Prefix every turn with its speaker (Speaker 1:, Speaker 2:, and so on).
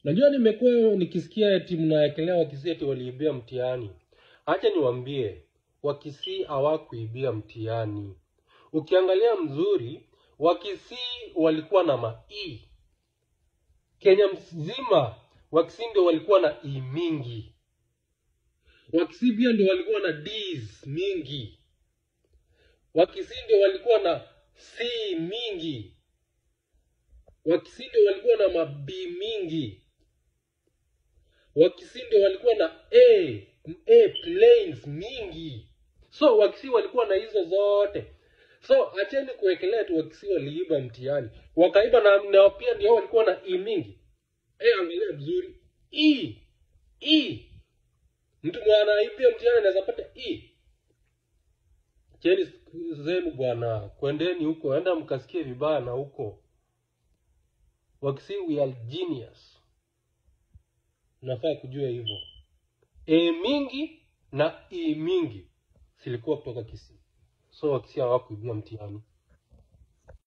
Speaker 1: Najua nimekuwa nikisikia eti mnawekelea Wakisii eti waliibia mtihani. Acha niwaambie, Wakisii hawakuibia mtihani. Ukiangalia mzuri, Wakisii walikuwa na ma e. Kenya mzima Wakisii ndio walikuwa na e mingi. Wakisii pia ndio walikuwa na D's mingi. Wakisii ndio walikuwa na C mingi. Wakisii ndio walikuwa na ma B mingi. Wakisii ndio walikuwa na A, A planes mingi. So Wakisii walikuwa na hizo zote. So acheni kuwekelea tu Wakisii waliiba mtihani. Wakaiba na, na pia ndio walikuwa na E mingi. Eh, angalia vizuri. E. E. Mtu mwana anaibia mtihani anaweza pata E. Cheni siku zenu bwana, kwendeni huko, enda mkasikie vibaya na huko. Wakisii we are genius. Unafaa kujua hivyo. E mingi na E mingi zilikuwa kutoka Kisii. So Wakisii hawakuibia mtihani.